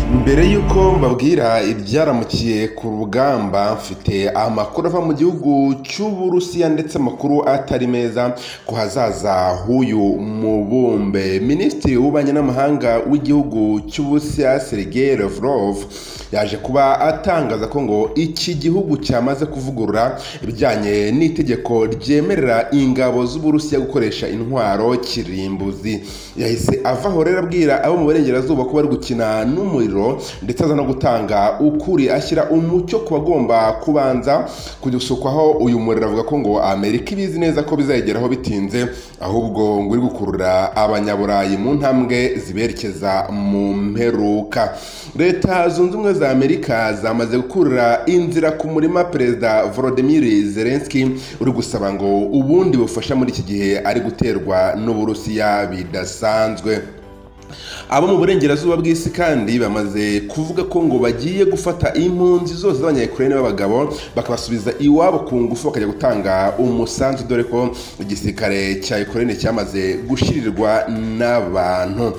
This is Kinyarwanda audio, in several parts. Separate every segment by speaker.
Speaker 1: Nk'uko mbabwira ibyaramukiye ku rugamba mfite amakuru ava mu gihugu cy'Uburusiya ndetse amakuru atari meza ku hazaza h'uyu mubumbe. Minisitiri w'ububanyi n'amahanga w'igihugu cy'Uburusiya Sergei Lavrov yaje kuba atangaza ko ngo iki gihugu cyamaze kuvugurura ibijyanye n'itegeko ryemerera ingabo z'Uburusiya gukoresha intwaro kirimbuzi. Yahise avaho rero abwira abo mu burengerazuba ko bari gukina n'umuriro ndetse aza no gutanga ukuri ashyira umucyo ku bagomba kubanza kudusukwaho uyu muriro avuga ko ngo amerika ibizi neza ko bizageraho bitinze ahubwo ngo iri gukurura abanyaburayi mu ntambwe ziberekeza mu mperuka leta zunze ubumwe za amerika zamaze gukurura inzira ku murima perezida volodimir zelenski uri gusaba ngo ubundi bufasha muri iki gihe ari guterwa n'uburusiya bidasanzwe abo mu burengerazuba bw'isi kandi bamaze kuvuga ko ngo bagiye gufata impunzi zose z'abanyayukureni b'abagabo bakabasubiza iwabo ku ngufu bakajya gutanga umusanzu dore ko igisirikare cya ukureni cyamaze gushyirirwa n'abantu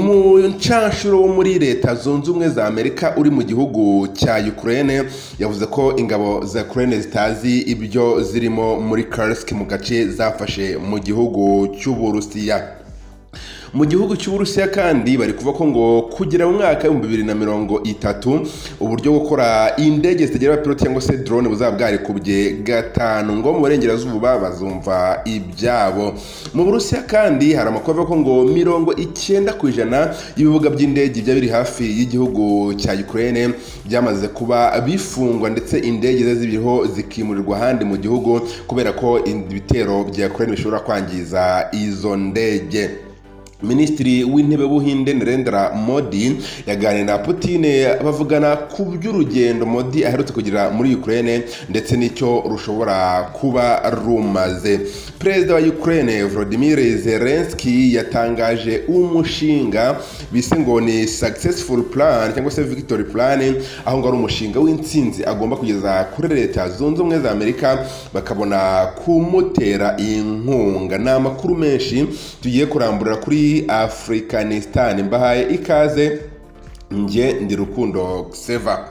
Speaker 1: umucanshuro wo muri leta zunze ubumwe za amerika uri mu gihugu cya ukureni yavuze ko ingabo za ukureni zitazi ibyo zirimo muri karisiki mu gace zafashe mu gihugu cy'uburusiya mu gihugu cy'uburusiya kandi bari kuvuga ko ngo kugera mu mwaka w'ibihumbi bibiri na mirongo itatu uburyo bwo gukora indege zitagira abapilote cyangwa se drone buzaba bwarikubye gatanu ngo mu burengerazuba bazumva ibyabo mu burusiya kandi hari amakuru avuga ko ngo mirongo icyenda ku ijana y'ibibuga by'indege byaba biri hafi y'igihugu cya ukraine byamaze kuba bifungwa ndetse indege zibiriho zikimurirwa ahandi mu gihugu kubera ko ibitero bya ukraine bishobora kwangiza izo ndege minisitiri w'intebe w'ubuhinde Narendra modi yaganiriye na Putine bavugana ku by'urugendo modi aherutse kugira muri ukraine ndetse n'icyo rushobora kuba rumaze perezida wa ukraine volodimir zelenski yatangaje umushinga bise ngo ni successful plan cyangwa se victory plan aho ngo ari umushinga w'intsinzi agomba kugeza kuri leta zunze ubumwe za amerika bakabona kumutera inkunga ni amakuru menshi tugiye kuramburira kuri afurikanisitan mbahaye ikaze njye ndi rukundo seva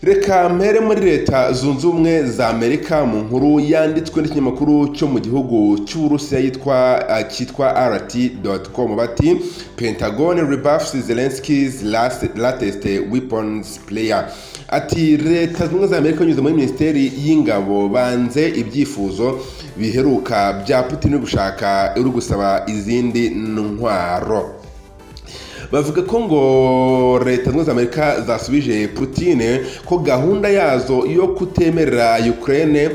Speaker 1: reka mpere muri leta zunze ubumwe za amerika mu nkuru yanditswe n'ikinyamakuru cyo mu gihugu cy'uburusiya yitwa cyitwa rt com bati pentagon rebuffs zelenskis latest weapons player ati leta zunze ubumwe za amerika binyuze muri minisiteri y'ingabo banze ibyifuzo biheruka bya putin uri gushaka uri gusaba izindi ntwaro bavuga ko ngo leta zunze amerika zasubije putine ko gahunda yazo yo kutemerera ukraine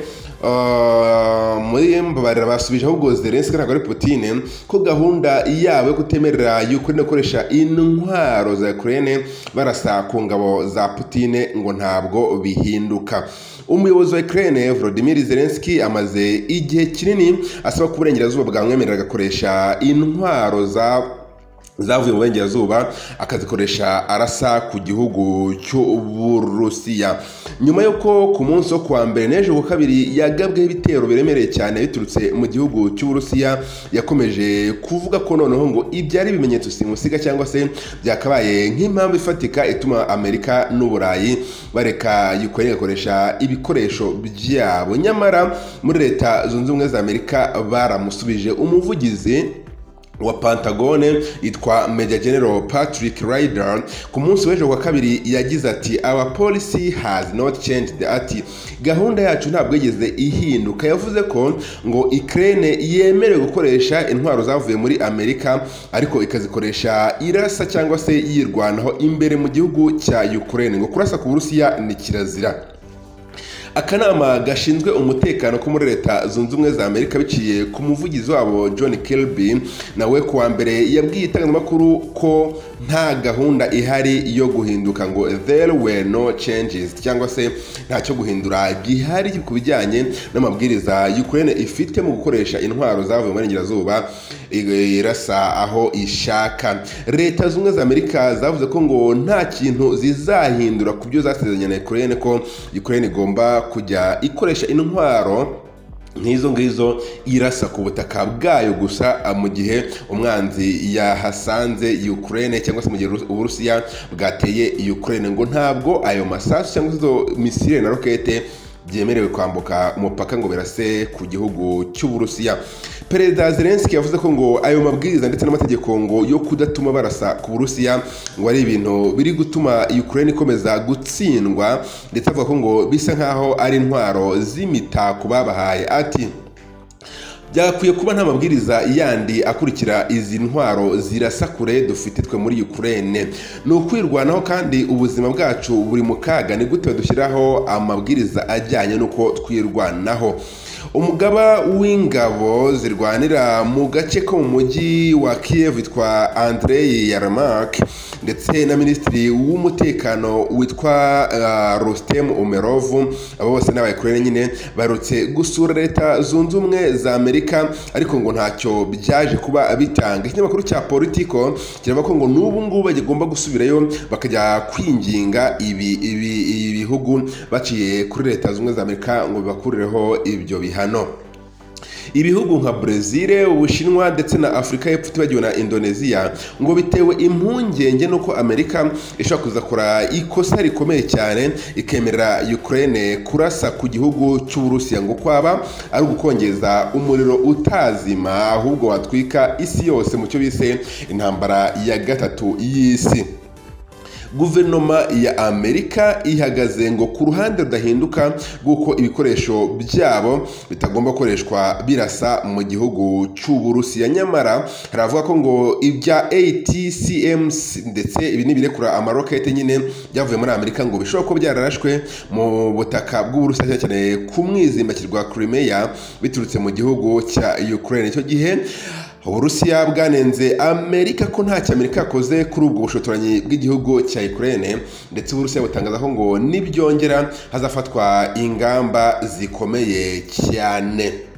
Speaker 1: muri mbabarira basubije ahubwo zelenski ntabwo ari putine ko gahunda yabo yo kutemerera ukraine gukoresha intwaro za ukraine barasa ku ngabo za putine ngo ntabwo bihinduka umuyobozi wa ukraine volodimir zelenski amaze igihe kinini asaba ko uburengerazuba bwamwemerera agakoresha intwaro za zavuye mu burengerazuba akazikoresha arasa ku gihugu cy'uburusiya nyuma y'uko ku munsi wo kuwa mbere n'ejo ku kabiri yagabweho ibitero biremereye cyane biturutse mu gihugu cy'uburusiya yakomeje kuvuga ko noneho ngo ibyo ari ibimenyetso simusiga cyangwa se byakabaye nk'impamvu ifatika ituma amerika n'uburayi bareka ukraine igakoresha ibikoresho byabo nyamara muri leta zunze ubumwe za amerika baramusubije umuvugizi wa pantagone yitwa meja general patrick ryder ku munsi w'ejo wa kabiri yagize ati our policy has not changed ati gahunda yacu ntabwo yigeze ihinduka yavuze ko ngo ukraine yemerewe gukoresha intwaro zavuye muri amerika ariko ikazikoresha irasa cyangwa se yirwanaho imbere mu gihugu cya ukraine ngo kurasa ku burusiya ni kirazira akanama gashinzwe umutekano ko muri leta zunze ubumwe za amerika biciye ku muvugizi wabo john kirby nawe kuwa mbere yabwiye itangazamakuru ko nta gahunda ihari yo guhinduka ngo there were no changes cyangwa se ntacyo guhindura gihari ku bijyanye n'amabwiriza ukraine ifite mu gukoresha intwaro zavuye mu burengerazuba irasa aho ishaka leta zunze ubumwe za amerika zavuze ko ngo nta kintu zizahindura ku byo zasezeranye na ukraine ko ukraine igomba kujya ikoresha intwaro nk'izo ngizo irasa ku butaka bwayo gusa ah, mu gihe umwanzi yahasanze ukraine cyangwa se mu gihe Rus- uburusiya bwateye ukraine ngo ntabwo ayo masasu cyangwa se izo misile na rokete byemerewe kwambuka umupaka ngo birase ku gihugu cy'uburusiya perezida zelenski yavuze ko ngo ayo mabwiriza ndetse n'amategeko ngo yo kudatuma barasa ku burusiya ngo ari ibintu biri gutuma ukraine ikomeza gutsindwa ndetse avuga ko ngo bisa nk'aho ari intwaro z'imitako babahaye ati byakwiye kuba nta mabwiriza yandi akurikira izi ntwaro zirasa kure dufite twe muri ukraine ni ukwirwanaho kandi ubuzima bwacu buri mu kaga ni gute dushyiraho amabwiriza ajyanye n'uko twirwanaho umugaba w'ingabo zirwanira mu gace ko mu mujyi wa kiev witwa andrei yarmak ndetse na minisitiri w'umutekano witwa uh, rustem umerovu abo bose ni abayikorera nyine barutse gusura leta zunze ubumwe za amerika ariko ngo ntacyo byaje kuba bitanga ikinyamakuru cya politiko kiravuga ko ngo n'ubu ngubu bagomba gusubirayo bakajya kwinginga ibi ibi ibi bihugu baciye kuri leta zunze ubumwe za amerika ngo bibakurireho ibyo bihano ibihugu nka brezil ubushinwa ndetse na afurika y'epfo utibagiwe na indoneziya ngo bitewe impungenge n'uko amerika ishobora kuzakora ikosa rikomeye cyane ikemerera ukraine kurasa ku gihugu cy'uburusiya ngo kwaba ari ugukongeza umuriro utazima ahubwo watwika isi yose mu cyo bise intambara ya gatatu y'isi guverinoma ya amerika ihagaze ngo ku ruhande rudahinduka rw'uko ibikoresho byabo bitagomba gukoreshwa birasa mu gihugu cy'uburusiya nyamara haravuga ko ngo ibya atcms ndetse ibi ni ibirekura amarokete nyine byavuye muri amerika ngo bishobora kuba byararashwe mu butaka bw'uburusiya cyane cyane ku mwizimbakirwa crimea biturutse mu gihugu cya ukraine icyo gihe uburusiya bwanenze amerika ko ntacyo amerika yakoze kuri ubwo bushotoranyi bw'igihugu cya ukraine ndetse uburusiya butangaza ko ngo nibyongera hazafatwa ingamba zikomeye cyane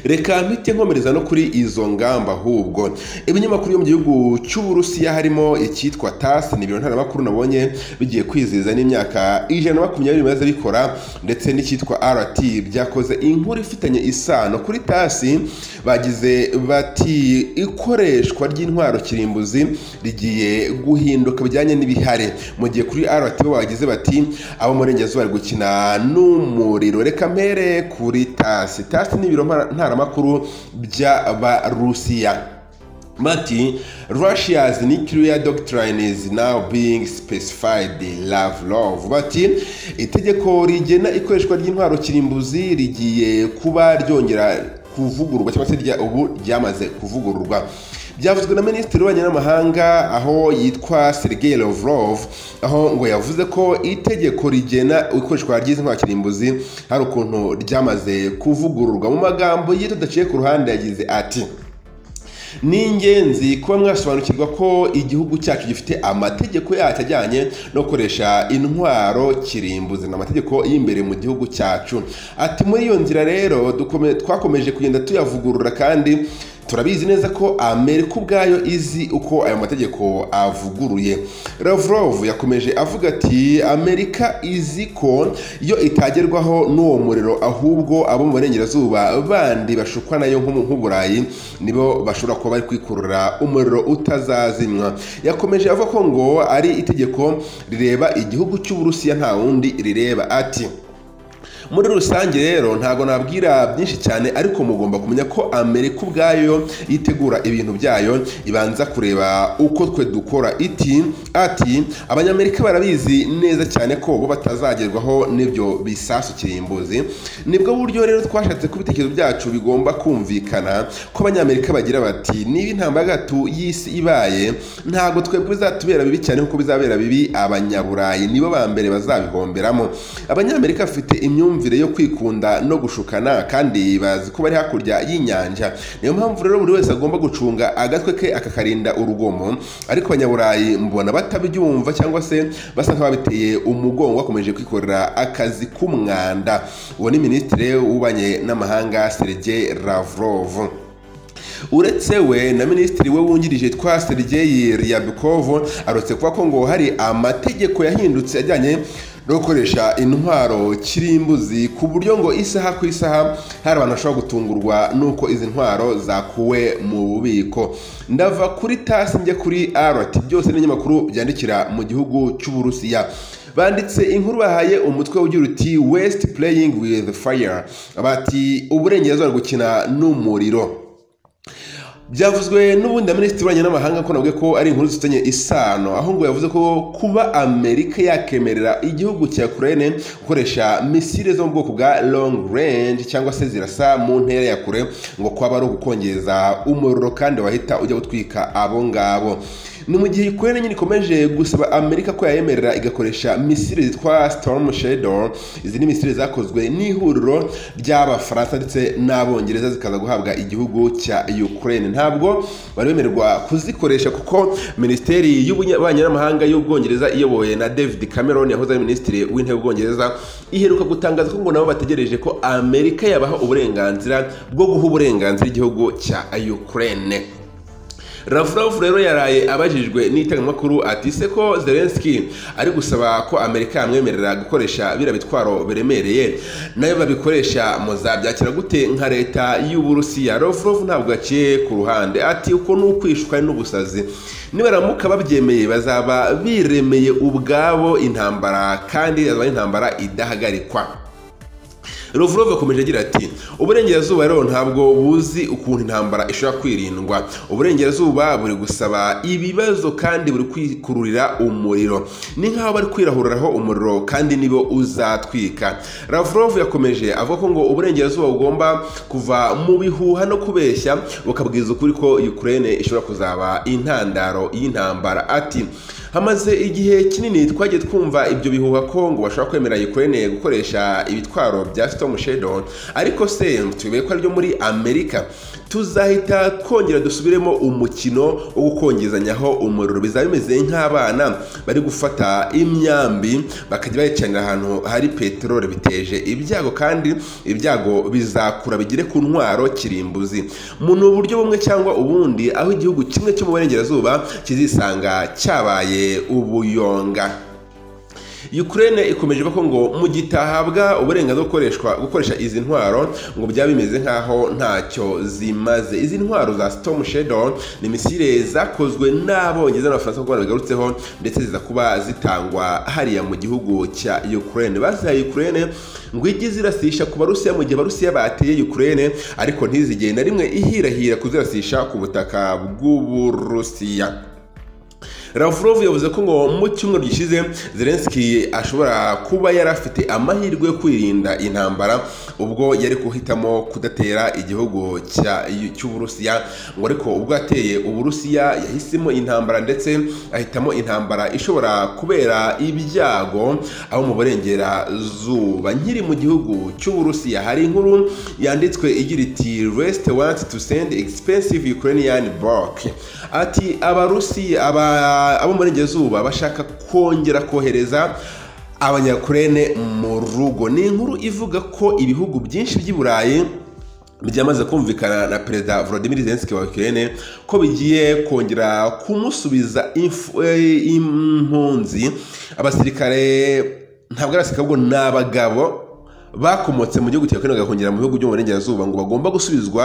Speaker 1: reka mpite nkomereza no kuri izo ngamba ahubwo ibinyamakuru byo mu gihugu cy'uburusiya harimo icyitwa tasi ni ibiro ntaramakuru nabonye bigiye kwizihiza n'imyaka ijana na makumyabiri bimaze bikora ndetse n'icyitwa rt byakoze inkuru ifitanye isano kuri tasi bagize bati ikoreshwa ry'intwaro kirimbuzi rigiye guhinduka bijyanye n'ibihare mu gihe kuri rt bo bagize bati abo murengerazuba bari gukina n'umuriro reka mpere kuri tasi tasi ni ibiro mpara- ntaramakuru by'abarusiya Mati, Russia's nuclear doctrine is now being specified Lavrov. Bati, itegeko rigena ikoreshwa ry'intwaro kirimbuzi rigiye kuba ryongera kuvugururwa cyangwa se rya ubu ryamaze kuvugururwa byavuzwe na minisitiri w'ububanyi n'amahanga aho yitwa Sergei Lavrov aho ngo yavuze ko itegeko rigena ikoreshwa ry'izi ntwaro kirimbuzi hari ukuntu ryamaze kuvugururwa mu magambo ye tudaciye ku ruhande yagize ati ni ingenzi kuba mwasobanukirwa ko igihugu cyacu gifite amategeko yacyo ajyanye no gukoresha intwaro kirimbuzi ni amategeko y'imbere mu gihugu cyacu ati muri iyo nzira rero dukome- twakomeje kugenda tuyavugurura kandi turabizi neza ko amerika ubwayo izi uko ayo mategeko avuguruye lavrov yakomeje avuga ati amerika izi ko iyo itagerwaho n'uwo muriro ahubwo abo mu burengerazuba bandi bashukwa nayo nko mu nk'uburayi nibo bashobora kuba bari kwikurura umuriro utazazimwa yakomeje avuga ko ngo ari itegeko rireba igihugu cy'uburusiya nta wundi rireba ati muri rusange rero ntabwo nabwira byinshi cyane ariko mugomba kumenya ko amerika ubwayo yitegura ibintu byayo ibanza kureba uko twe dukora iti ati abanyamerika barabizi neza cyane ko bo batazagerwaho n'ibyo bisasu kirimbuzi nibwo buryo rero twashatse ko ibitekerezo byacu bigomba kumvikana ko abanyamerika bagira bati niba intambara ya gatatu y'isi ibaye ntabwo twebwe bizatubera bibi cyane kuko bizabera bibi abanyaburayi nibo ba mbere bazabihomberamo abanyamerika bafite imyumvire yo kwikunda no gushukana kandi bazi ko bari hakurya y'inyanja niyo mpamvu rero buri wese agomba gucunga agatwe ke akakarinda urugomo ariko abanyaburayi mbona batabyumva cyangwa se basa nk'ababiteye umugongo bakomeje kwikorera akazi k'umwanda uwo ni minisitiri w'ububanyi n'amahanga sergei lavrov uretse we na minisitiri we wungirije twa sergeyi ryabukovo arutse kuba ko ngo hari amategeko yahindutse ajyanye no gukoresha intwaro kirimbuzi ku buryo ngo isaha ku isaha hari abantu bashobora gutungurwa n'uko izi ntwaro zakuwe mu bubiko ndava kuri tasi njya kuri arati byose ni ibinyamakuru byandikira mu gihugu cy'uburusiya banditse inkuru bahaye umutwe ugira uti wesiti pureyingi wivu faya bati uburengerazuba bari gukina n'umuriro byavuzwe n'ubundi na minisitiri w'ububanyi n'amahanga ko navuga ko ari inkuru zifitanye isano aho ngo yavuze ko kuba amerika yakemerera igihugu cya kurene gukoresha misile zo mu bwoko bwa long range cyangwa se zirasa mu ntera ya kure ngo kwaba ari ugukongeza umuriro kandi wahita ujya gutwika abo ngabo ni mu gihe ikorere nyine ikomeje gusaba amerika ko yayemerera igakoresha misile zitwa storm shadow izi ni misile zakozwe n'ihuriro ry'abafaransa ndetse n'abongereza zikaza guhabwa igihugu cya ukraine ntabwo bari bemererwa kuzikoresha kuko minisiteri y'ububanyi n'amahanga y'ubwongereza iyobowe na david cameron yahoze ari minisitiri w'intebe w'ubwongereza iheruka gutangaza ko ngo nabo bategereje ko amerika yabaha uburenganzira bwo guha uburenganzira igihugu cya ukraine ravuravu rero yaraye abajijwe n'itangamakuru ati se ko zelenski ari gusaba ko amerika yamwemerera gukoresha biriya bitwaro biremereye nayo babikoresha muzabyakira gute nka leta y'uburusiya ravuravu ntabwo yaciye ku ruhande ati uko ni ukwishuka n'ubusazi nibaramuka babyemeye bazaba biremeye ubwabo intambara kandi yazaba intambara idahagarikwa Ruvrov yakomeje agira ati uburengerazuba rero ntabwo buzi ukuntu intambara ishobora kwirindwa uburengerazuba buri gusaba ibibazo kandi buri kwikururira umuriro ni nk'aho bari kwirahuriraho umuriro kandi nibo uzatwika Lavrov yakomeje avuga ko ngo uburengerazuba bugomba kuva mu bihuha no kubeshya bukabwiza ukuri ko Ukraine ishobora kuzaba intandaro y'intambara ati hamaze igihe kinini twagiye twumva ibyo bihuha ko ngo bashobora kwemera Ukraine gukoresha ibitwaro bya Storm Shadow ariko se tubiye ko aryo muri Amerika tuzahita twongera dusubiremo umukino wo gukongezanyaho umuriro bizaba bimeze nk'abana bari gufata imyambi bakajya bayicanira ahantu hari peteroli biteje ibyago kandi ibyago bizakura bigere ku ntwaro kirimbuzi mu buryo bumwe cyangwa ubundi aho igihugu kimwe cyo mu burengerazuba kizisanga cyabaye ubuyonga Ukraine ikomeje ivuga ko ngo mu gitahabwa uburenganzira gukoreshwa gukoresha izi ntwaro ngo byaba bimeze nk'aho ntacyo zimaze izi ntwaro za Storm Shadow ni misile zakozwe n'abongereza n'abafaransa kuko bigarutseho ndetse ziza kuba zitangwa hariya mu gihugu cya Ukraine bazihaye Ukraine ngo ijye zirasisha ku barusiya mu gihe abarusiya bateye Ukraine ariko ntizigenda rimwe ihirahira kuzirasisha ku butaka bw'uburusiya Lavrov yavuze ko ngo mu cyumweru gishize Zelensky ashobora kuba yari afite amahirwe yo kwirinda intambara ubwo yari guhitamo kudatera igihugu cy'uburusiya ngo ariko ubwo ateye uburusiya yahisemo intambara ndetse ahitamo intambara ishobora kubera ibyago aho mu burengerazuba nkiri mu gihugu cy'uburusiya hari inkuru yanditswe igira iti resite wanti tu sendi egisipensive yukureyani boke ati abarusiya aba abo muri Ngezuba bashaka kongera kohereza abanyakurene mu rugo ni inkuru ivuga ko ibihugu byinshi by'i Burayi byamaze kumvikana na perezida Volodymyr Zelensky wa Ukraine ko bigiye kongera kumusubiza impunzi abasirikare ntabwo ari abasirikare ahubwo ni abagabo bakomotse mu gihugu cya Ukraine bagakongera mu bihugu byo mu burengerazuba ngo bagomba gusubizwa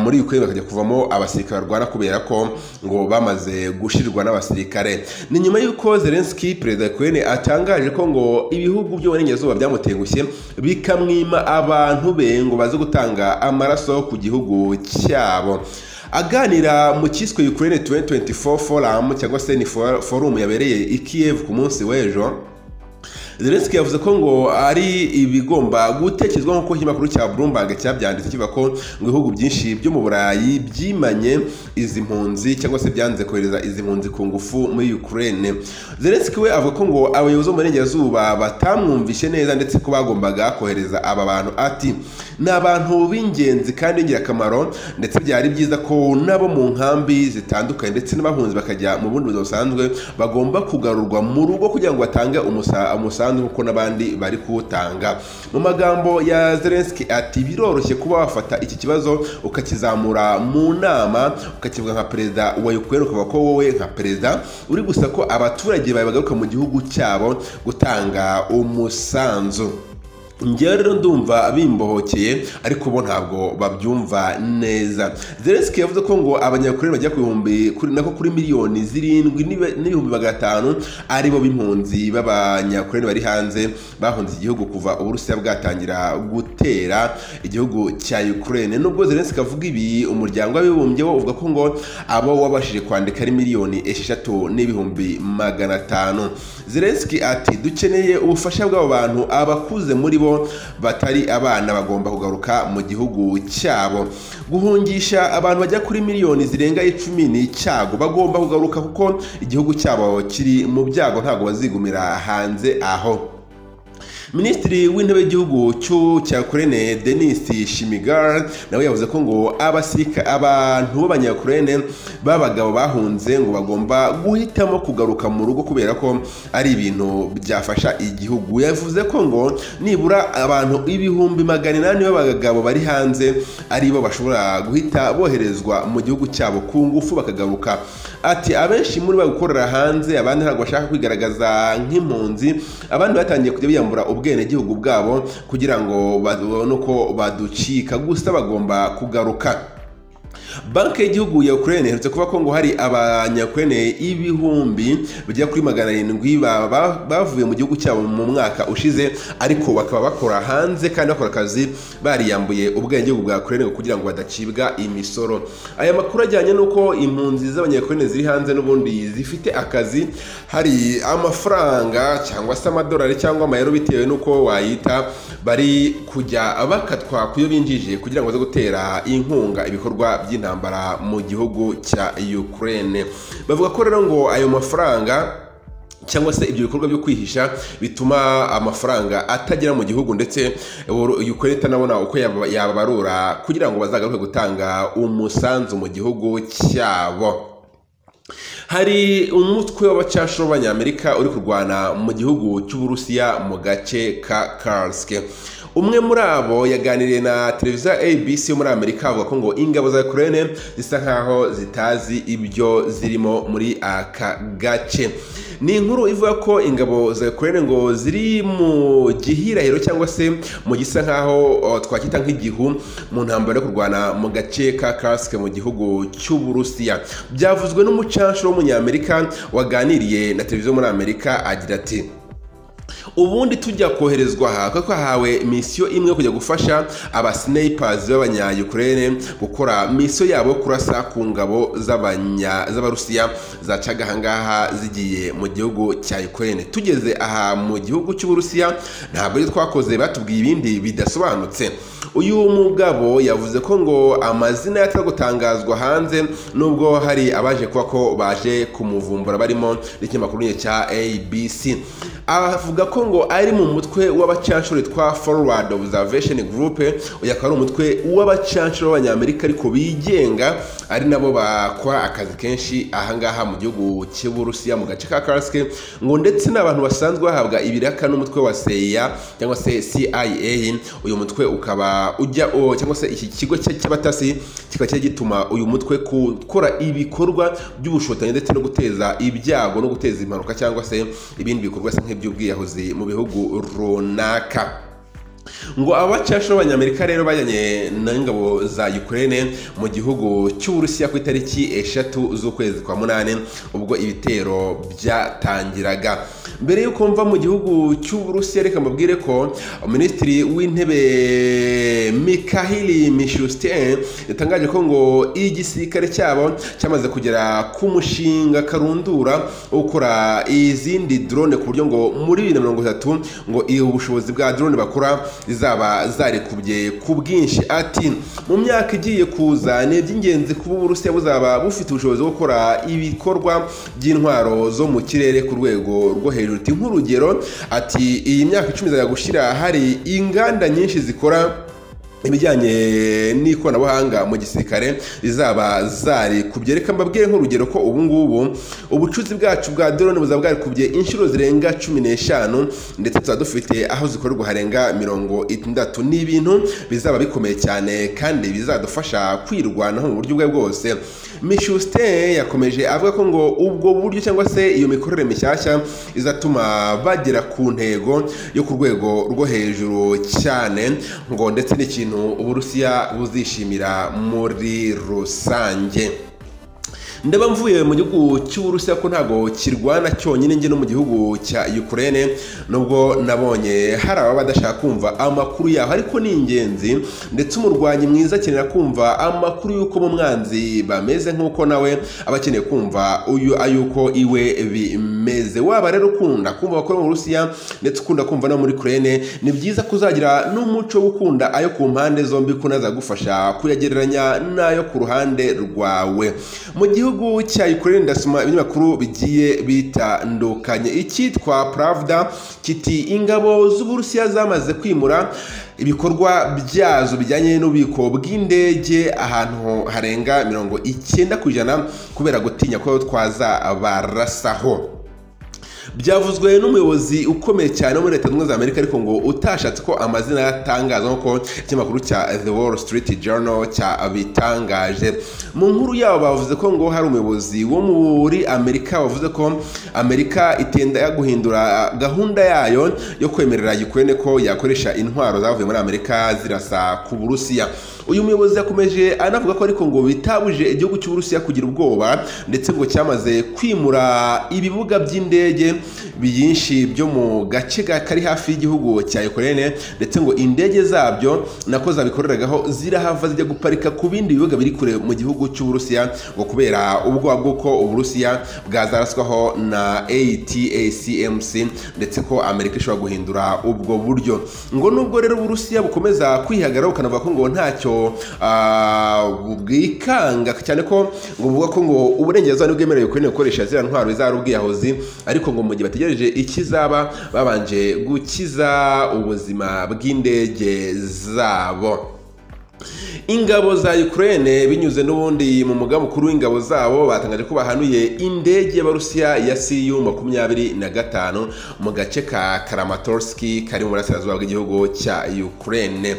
Speaker 1: muri Ukraine bakajya kuvamo abasirikare barwana kubera ko ngo bamaze gushirwa n'abasirikare ni nyuma y'uko Zelensky perezida Ukraine atangaje ko ngo ibihugu byo mu burengerazuba byamutengushye bikamwima abantu be ngo baze gutanga amaraso ku gihugu cyabo aganira mu cyiswe Ukraine 2024 forum cyangwa se ni forum yabereye i Kiev ku munsi w'ejo Zelensky yavuze ko ngo ari ibigomba gutekerezwa nk'uko ikinyamakuru cya Bloomberg cyabyanditse kivuga ko ngo ibihugu byinshi byo mu Burayi byimanye izi mpunzi cyangwa se byanze kohereza izi mpunzi ku ngufu muri Ukraine Zelensky we avuga ko ngo abayobozi bo mu Burengerazuba batamwumvishe neza ndetse ko bagombaga kohereza aba bantu ati ni abantu b'ingenzi kandi ingirakamaro ndetse byari byiza ko nabo mu nkambi zitandukanye ndetse n'abahunzi bakajya mu bundi buzima busanzwe bagomba kugarurwa mu rugo kugira ngo batange umusanzu umusanzu nk'uko n'abandi bari kuwutanga mu magambo ya zelenski ati biroroshye kuba wafata iki kibazo ukakizamura mu nama ukakivuga nka perezida wa ukraine ukavuga ko wowe nka perezida uri gusa ko abaturage bawe bagaruka mu gihugu cyabo gutanga umusanzu njyewe rero ndumva bimbohokeye ariko bo ntabwo babyumva neza zelenski yavuze ko ngo abanyakorera bagera ku bihumbi kuri nako kuri miliyoni zirindwi n'ibe- n'ibihumbi magana atanu aribo b'impunzi b'abanyakorera bari hanze bahunze igihugu kuva uburusiya bwatangira gutera igihugu cya ukraine nubwo zelenski avuga ibi umuryango w'abibumbye wo uvuga ko ngo abo wabashije kwandika ari miliyoni esheshatu n'ibihumbi magana atanu zelenski ati dukeneye ubufasha bw'abo bantu abakuze muri bo batari abana bagomba kugaruka mu gihugu cyabo guhungisha abantu bajya kuri miliyoni zirenga icumi ni icyago bagomba kugaruka kuko igihugu cyabo kiri mu byago ntabwo bazigumira hanze aho minisitiri w'intebe w'igihugu cy'u- cya kurene denisi shimigar nawe yavuze ko ngo abasirika abantu b'abanyakurene b'abagabo bahunze ngo bagomba guhitamo kugaruka mu rugo kubera ko ari ibintu byafasha igihugu yavuze ko ngo nibura abantu ibihumbi magana inani b'abagabo bari hanze aribo bashobora guhita boherezwa mu gihugu cyabo ku ngufu bakagaruka ati abenshi muri bo gukorera hanze abandi ntabwo bashaka kwigaragaza nk'impunzi abandi batangiye kujya biyambura ubwenegihugu bwabo kugira ngo babone uko baducika gusa bagomba kugaruka banki y'igihugu ya ukraine iherutse kuba ko ngo hari abanyakurene ibihumbi bigera kuri magana arindwi ba- ba- bavuye mu gihugu cyabo mu mwaka ushize ariko bakaba bakora hanze kandi bakora akazi bariyambuye ubwenegihugu bwa kurene kugira ngo badacibwa imisoro aya makuru ajyanye n'uko impunzi z'abanyakurene ziri hanze n'ubundi zifite akazi hari amafaranga cyangwa se amadolari cyangwa amayero bitewe n'uko wayita bari kujya bakatwa ku yo binjije kugira ngo baze gutera inkunga ibikorwa by'intambara mu gihugu cya Ukraine bavuga ko rero ngo ayo mafaranga cyangwa se ibyo bikorwa byo kwihisha bituma amafaranga atagera mu gihugu ndetse ukore itanabona uko yaba- yababarura kugira ngo bazagaruke gutanga umusanzu mu gihugu cyabo hari umutwe w'abacashuro b'abanyamerika uri kurwana mu gihugu cy'uburusiya mu gace ka karsk umwe muri abo yaganiriye na televiziyo abc yo muri amerika avuga ko ngo ingabo za ukraine zisa nkaho zitazi ibyo zirimo muri aka gace ni inkuru ivuga ko ingabo za ukraine ngo ziri mu gihirahiro cyangwa se mu gisa nkaho o, twakwita nk'igihu mu ntambaro yo kurwana mu gace ka karsk mu gihugu cy'uburusiya byavuzwe n'umucancuro w'umunyamerika waganiriye na televiziyo muri amerika agira ati ubundi tujya koherezwa aha kuko hahawe misiyo imwe yo kujya gufasha abasinipazi b'abanyayukurene gukora misiyo yabo yo kurasa ku ngabo z'abanya- z'abarusiya zacaga ahangaha zigiye mu gihugu cya yukurene tugeze aha mu gihugu cy'uburusiya ntabwo ibyo twakoze batubwiye ibindi bidasobanutse uyu mugabo yavuze ko ngo amazina yataza gutangazwa hanze nubwo hari abaje kuba ko baje kumuvumbura barimo n'ikinyamakuru nyine cya abc avuga ko ngo ari mu mutwe w'abacanshuro witwa forward observation group uyu akaba ari umutwe w'abacanshuro b'abanyamerika ariko bigenga ari nabo bakora akazi kenshi ahangaha mu gihugu cy'uburusiya mu gace ka karsk ngo ndetse n'abantu basanzwe bahabwa ibiraka n'umutwe wa cia cyangwa se cia uyu mutwe ukaba ujya o- cyangwa se iki kigo cya- cy'abatasi kikaba cyari gituma uyu mutwe gukora ibikorwa by'ubushotanyi ndetse no guteza ibyago no guteza impanuka cyangwa se ibindi bikorwa bisa nk'iby'ubwiyahuzi mu bihugu runaka ngo abacasha b'abanyamerika rero bajyanye n'ingabo za ukraine mu gihugu cy'uburusiya ku itariki eshatu z'ukwezi kwa munani ubwo ibitero byatangiraga mbere y'uko mva mu gihugu cy'uburusiya reka mbabwire ko minisitiri w'intebe mikahili mishustin yatangaje ko ngo igisirikare cyabo cyamaze kugera ku mushinga karundura wo gukora izindi drone ku buryo ngo muri bibiri na mirongo itatu ngo iyo ubushobozi bwa drone bakora zizaba zarekubye ku bwinshi ati mu myaka igiye kuza ni iby'ingenzi kuba uburusiya buzaba bufite ubushobozi bwo gukora ibikorwa by'intwaro zo mu kirere ku rwego rwo hejuru Ati, nk'urugero ati iyi myaka icumi izajya gushyira hari inganda nyinshi zikora ibijyanye n'ikoranabuhanga mu gisirikare zaba zari kubyereka mbabwiye nk'urugero ko ubu ngubu ubucuzi bwacu bwa drone buzaba bwarikubye inshuro zirenga cumi n'eshanu ndetse tuba dufite aho zikorerwa harenga mirongo itandatu ni ibintu bizaba bikomeye cyane kandi bizadufasha kwirwanaho mu buryo ubwo ari bwo bwose mishuste yakomeje avuga ko ngo ubwo buryo cyangwa se iyo mikorere mishyashya izatuma bagera ku ntego yo ku rwego rwo hejuru cyane ngo ndetse n'ikintu ikintu uburusiya buzishimira muri rusange ndeba mvuye mu gihugu cy'uburusiya ko ntabwo kirwana cyonyine njye no mu gihugu cya Ukraine nubwo nabonye hari ababa badashaka kumva amakuru yaho ariko ni ingenzi ndetse umurwanyi mwiza akenera kumva amakuru y'uko mu mwanzi bameze nk'uko nawe aba akeneye kumva uyu ay'uko iwe bimeze waba rero ukunda kumva abakora mu burusiya ndetse ukunda kumva no muri Ukraine ni byiza kuzagira n'umuco wo gukunda ayo ku mpande zombi ko unazagufasha kuyagereranya n'ayo ku ruhande rwawe mu gihugu gihugu cya Ukraine ndasoma ibinyamakuru bigiye bitandukanye icyitwa Pravda kiti ingabo z'Uburusiya zamaze kwimura ibikorwa byazo bijyanye n'ububiko bw'indege ahantu harenga mirongo icyenda ku ijana kubera gutinya ko twaza barasaho byavuzwe n'umuyobozi ukomeye cyane wo muri leta zunze ubumwe za amerika ariko ngo utashatse ko amazina yatangaza nk'uko ikinyamakuru cya the wall street journal cyabitangaje mu nkuru yabo bavuze ko ngo hari umuyobozi wo muri amerika wavuze ko amerika itenda guhindura gahunda yayo yo kwemerera ukraine ko yakoresha intwaro zavuye muri amerika zirasa ku burusiya uyu muyobozi yakomeje anavuga ko ariko ngo bitabuje igihugu cy'uburusiya kugira ubwoba ndetse ngo cyamaze kwimura ibibuga by'indege byinshi byo mu gace kari hafi y'igihugu cya Ukraine ndetse ngo indege zabyo nako zabikoreragaho zirahava zijya guparika ku bindi bibuga biri kure mu gihugu cy'uburusiya ngo kubera ubwoba bw'uko uburusiya bwazaraswaho na ATACMC ndetse ko amerika ishobora guhindura ubwo buryo ngo nubwo rero uburusiya bukomeza kwihagararaho bukanavuga ko ngo ntacyo bwikanga cyane ko buvuga ko ngo uburengerazuba ntibwemerewe Ukraine gukoresha ziriya ntwaro izaba ubwiyahuzi ariko ngo mu gihe bategereje ikizaba babanje gukiza ubuzima bw'indege zabo ingabo za Ukraine binyuze n'ubundi mu mugambi mukuru w'ingabo zabo batangaje ko bahanuye indege y'abarusiya ya siyu makumyabiri na gatanu mu gace ka karamatorski kari mu burasirazuba bw'igihugu cya Ukraine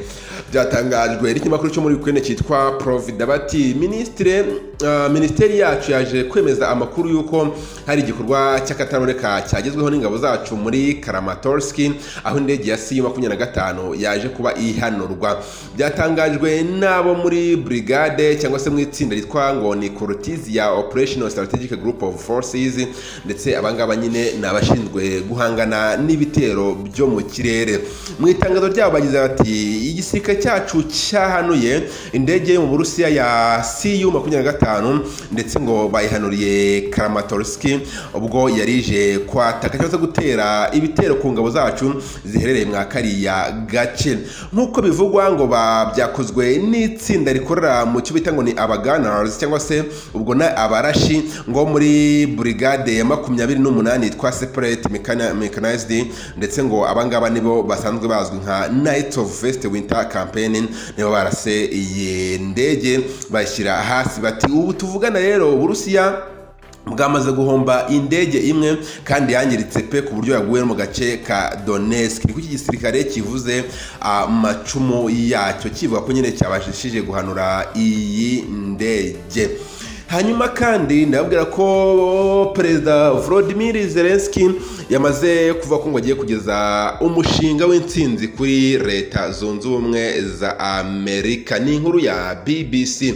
Speaker 1: byatangajwe n'ikinyamakuru cyo muri Ukraine cyitwa Provida bati ministre uh, ministeri yacu yaje kwemeza amakuru y'uko hari igikorwa cy'akataraboneka cyagezweho n'ingabo zacu muri karamatorski aho indege ya siyu makumyabiri na gatanu yaje kuba ihanurwa byatangajwe n'abo muri brigade cyangwa se mu itsinda ritwa ngo ni Cortiz ya Operational Strategic Group of Forces ndetse abangaba nyine ni abashinzwe guhangana n'ibitero byo mu kirere mu itangazo ryabo bagize bati igisirikare cyacu cyahanuye indege yo mu Burusiya ya Su 25 ndetse ngo bayihanuriye Kramatorsk ubwo yarije kwataka cyangwa se gutera ibitero ku ngabo zacu ziherereye mwa kariya gace nk'uko bivugwa ngo byakozwe n'itsinda rikorera mu cyo bita ngo ni abaganars cyangwa se ubwo na abarashi ngo muri burigade ya makumyabiri n'umunani yitwa separate mechanized ndetse ngo abangaba nibo basanzwe bazwi nka night of vest winter campaign nibo barase iyi ndege bashyira hasi bati ubu tuvugana rero uburusiya bwamaze guhomba indege imwe kandi yangiritse pe ku buryo yaguye mu gace ka Donetsk niko iki gisirikare kivuze amacumu yacyo kivuga ko nyine cyabashishije guhanura iyi ndege hanyuma kandi ndababwira ko perezida Volodymyr Zelensky yamaze kuva ko ngo agiye kugeza umushinga w'intsinzi kuri leta zunze ubumwe za Amerika ni inkuru ya BBC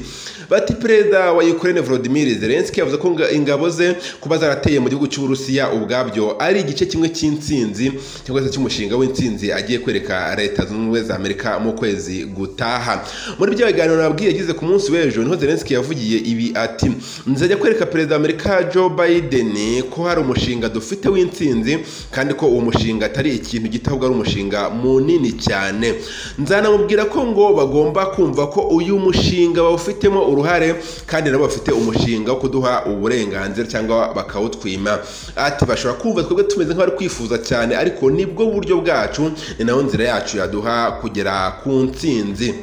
Speaker 1: bati perezida wa Ukraine Volodymyr Zelensky yavuze ko ingabo ze kuba zarateye mu gihugu cy'Uburusiya ubwabyo ari igice kimwe cy'intsinzi cyangwa se cy'umushinga w'intsinzi agiye kwereka leta zunze ubumwe za Amerika mu kwezi gutaha muri byo biganiro nabwiye yagize ku munsi w'ejo niho Zelensky yavugiye ibi ati nzajya kwereka perezida wa amerika joe biden ko hari umushinga dufite w'intsinzi kandi ko uwo mushinga atari ikintu gito ahubwo ari umushinga munini cyane nzanamubwira ko ngo bagomba kumva ko uyu mushinga bawufitemo uruhare kandi nabo bafite umushinga wo kuduha uburenganzira cyangwa bakawutwima ati bashobora kumva twebwe tumeze nk'abari kwifuza cyane ariko nibwo buryo bwacu ni nayo nzira yacu yaduha kugera ku ntsinzi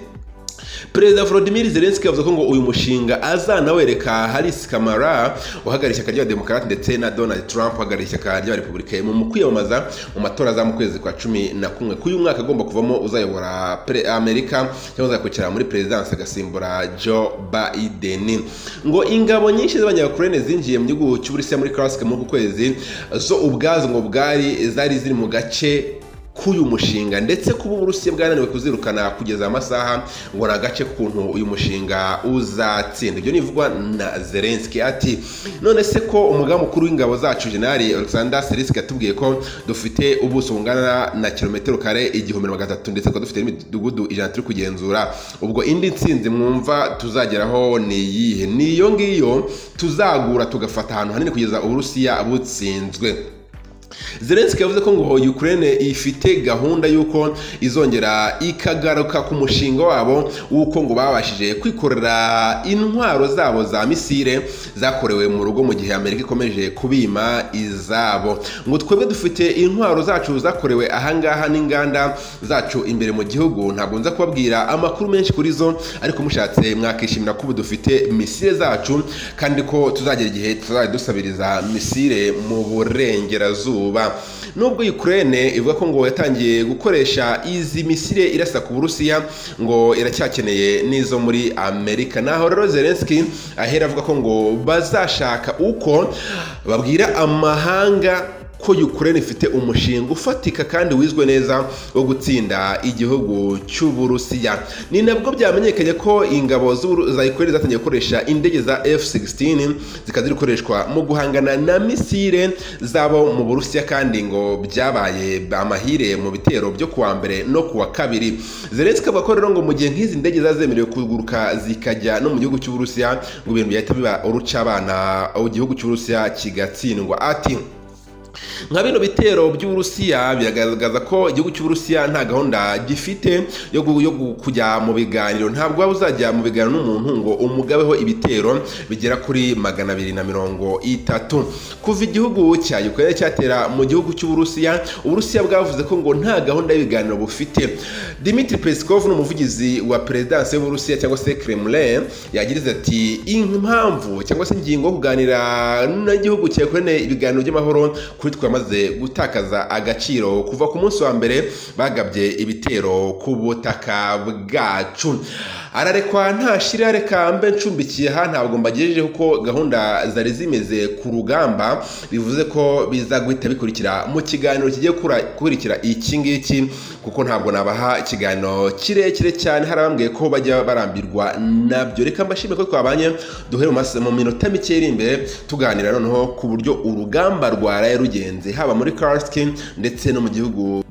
Speaker 1: perezida volodimir zelenski yavuze ko ngo uyu mushinga azanawereka haris kamara uhagarariye ishyaka rya demokarate ndetse na donald trump uhagarariye ishyaka rya repubulika mu kwiyamamaza mu matora aza mu kwezi kwa cumi na kumwe k'uyu mwaka agomba kuvamo uzayobora amerika cyangwa uzakurikira muri perezidansi agasimbura joe biden ngo ingabo nyinshi z'abanyakurene zinjiye mu gihugu cy'uburusiya muri karasike muri uku kwezi zo ubwazo ngo bwari zari ziri mu gace k'uyu mushinga ndetse kuba uburusiya bwananiwe kuzirukana kugeza amasaha ngo ni agace k'ukuntu uyu mushinga uzatsinda ibyo nivugwa na zelenski ati none se ko umugambi mukuru w'ingabo zacu jenali alexander selisiki yatubwiye ko dufite ubuso bungana na kilometero kare igihumbi na magana atatu ndetse tukaba dufite n'imidugudu ijana turi kugenzura ubwo indi nsinzi mwumva tuzageraho ni iyihe niyo ngiyo tuzagura tugafata ahantu hanini kugeza uburusiya butsinzwe zelenski yavuze ko ngo ukraine ifite gahunda y'uko izongera ikagaruka ku mushinga wabo w'uko ngo babashije kwikorera intwaro zabo za misire zakorewe mu rugo mu gihe amerika ikomeje kubima izabo ngo twebwe dufite intwaro zacu zakorewe ahangaha n'inganda zacu imbere mu gihugu ntabwo nza kubabwira amakuru menshi kuri zo ariko mushatse mwakishimira ko ubu dufite misire zacu kandi ko tuzagera igihe tuzajya dusabiriza misire mu burengerazuba izuba nubwo ukraine ivuga ko ngo yatangiye gukoresha izi misire irasa ku burusiya ngo iracyakeneye n'izo muri amerika naho rero zelenski ahera avuga ko ngo bazashaka uko babwira amahanga ko Ukraine ifite umushinga ufatika kandi wizwe neza wo gutsinda igihugu cy'uburusiya ni nabwo byamenyekanye ko ingabo za Ukraine zatangiye gukoresha indege za F-16 zikaba ziri gukoreshwa mu guhangana na misile zabo mu burusiya kandi ngo byabaye amahire mu bitero byo kuwa mbere no kuwa kabiri zelenski avuga ko rero ngo mu gihe nk'izi ndege zazemerewe kuguruka zikajya no mu gihugu cy'uburusiya ngo ibintu byahita biba urucabana igihugu cy'uburusiya kigatsindwa ati nka bino bitero by'uburusiya biragaragaza ko igihugu cy'uburusiya nta gahunda gifite yo kujya mu biganiro ntabwo waba uzajya mu biganiro n'umuntu ngo umugabeho ibitero bigera kuri magana abiri na mirongo itatu kuva igihugu cya ukraine cyatera mu gihugu cy'uburusiya uburusiya bwavuze ko ngo nta gahunda y'ibiganiro bufite dimitri peskov ni umuvugizi wa perezidansi y'uburusiya cyangwa se kremlin yagirize ati impamvu cyangwa se ingingo yo kuganira n'igihugu cya ukraine ibiganiro by'amahoro kuri twamaze gutakaza agaciro kuva ku munsi wa mbere bagabye ibitero ku butaka bwacu ararekwa ntashira reka mbe ncumbikiye ha ntabwo mbagejejeho ko gahunda zari zimeze ku rugamba bivuze ko biza guhita bikurikira mu kiganiro kigiye gukurikira iki ngiki kuko ntabwo nabaha ikiganiro kirekire cyane hari abambwiye ko bajya barambirwa nabyo reka mbashime ko twabanye duhere mu minota mike iri imbere tuganira noneho ku buryo urugamba rwaraye rugenzi haba muri karasiki ndetse no mu gihugu